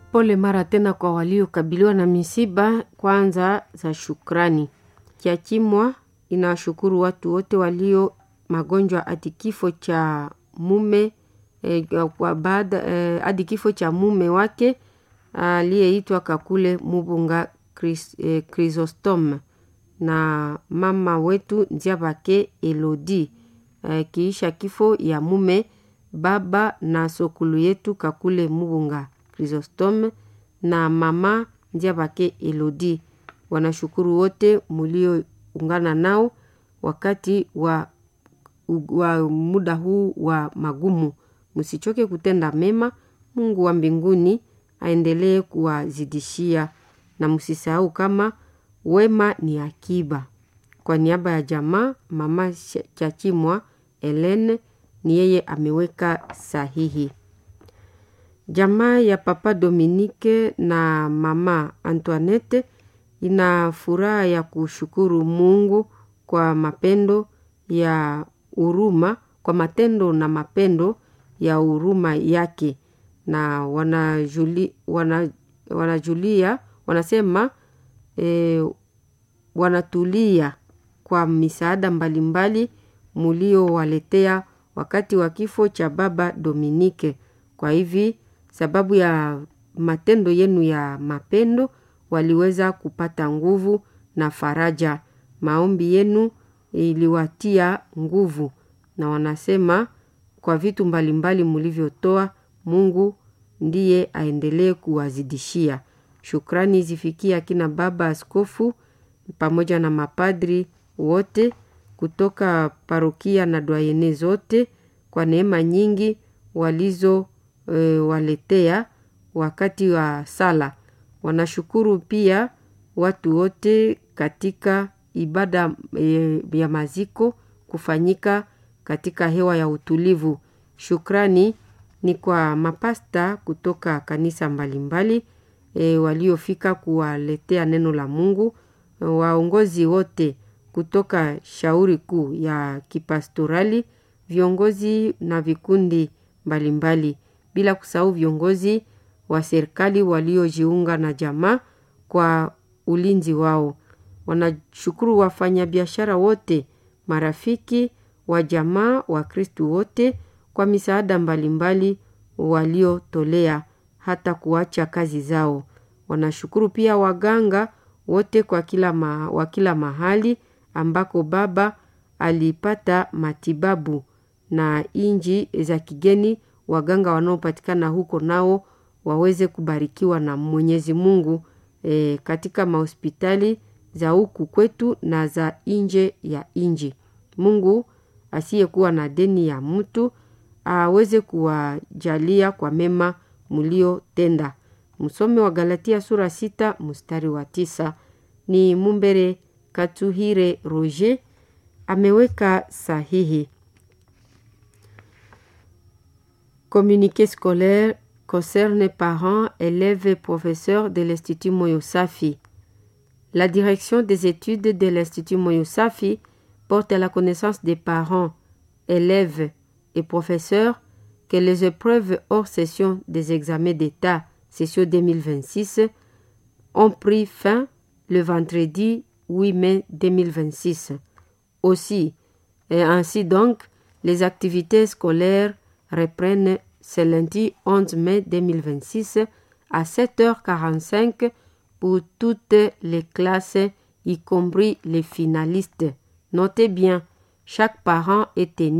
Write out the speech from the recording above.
Pole mara tena kwa waliokabiliwa na misiba, kwanza za shukrani. Kiachimwa inawashukuru watu wote walio magonjwa hadi kifo cha mume eh, kwa baada eh, hadi kifo cha mume wake aliyeitwa Kakule Mubunga Chris, eh, Chrysostom na mama wetu Nziabake Elodi eh, kiisha kifo ya mume baba na sokulu yetu Kakule Mubunga Chrysostom na mama Nziabake Elodi. Wanashukuru wote mulioungana nao wakati wa, wa muda huu wa magumu. Msichoke kutenda mema. Mungu wa mbinguni aendelee kuwazidishia, na msisahau kama wema ni akiba. Kwa niaba ya jamaa, mama Chachimwa Helene ni yeye ameweka sahihi. Jamaa ya Papa Dominique na mama Antoinette ina furaha ya kushukuru Mungu kwa mapendo ya huruma, kwa matendo na mapendo ya huruma yake, na wanajuli, wana, wanajulia wanasema e, wanatulia kwa misaada mbalimbali muliowaletea wakati wa kifo cha baba Dominike. Kwa hivi sababu ya matendo yenu ya mapendo waliweza kupata nguvu na faraja. Maombi yenu iliwatia nguvu, na wanasema kwa vitu mbalimbali mulivyotoa, Mungu ndiye aendelee kuwazidishia. Shukrani zifikie akina baba askofu pamoja na mapadri wote kutoka parokia na dwayene zote kwa neema nyingi walizo e, waletea wakati wa sala. Wanashukuru pia watu wote katika ibada e, ya maziko kufanyika katika hewa ya utulivu. Shukrani ni kwa mapasta kutoka kanisa mbalimbali e, waliofika kuwaletea neno la Mungu, waongozi wote kutoka shauri kuu ya kipastorali, viongozi na vikundi mbalimbali, bila kusahau viongozi wa serikali waliojiunga na jamaa kwa ulinzi wao. Wanashukuru wafanyabiashara wote, marafiki wa jamaa, wa Kristu wote kwa misaada mbalimbali waliotolea hata kuacha kazi zao. Wanashukuru pia waganga wote kwa kila ma, wa kila mahali ambako baba alipata matibabu na inji za kigeni. Waganga wanaopatikana huko nao waweze kubarikiwa na Mwenyezi Mungu e, katika mahospitali za huku kwetu na za nje ya inji. Mungu asiyekuwa na deni ya mtu aweze kuwajalia kwa mema mliotenda. Msome wa Galatia sura sita mstari wa tisa. Ni Mumbere Katuhire Roger ameweka sahihi. Communiqué scolaire concerne parents, élèves et professeurs de l'Institut Moyosafi. La direction des études de l'Institut Moyosafi porte à la connaissance des parents, élèves et professeurs que les épreuves hors session des examens d'État, session 2026, ont pris fin le vendredi 8 mai 2026. Aussi, et ainsi donc, les activités scolaires reprennent ce lundi 11 mai 2026 à 7h45 pour toutes les classes, y compris les finalistes. Notez bien, chaque parent est tenu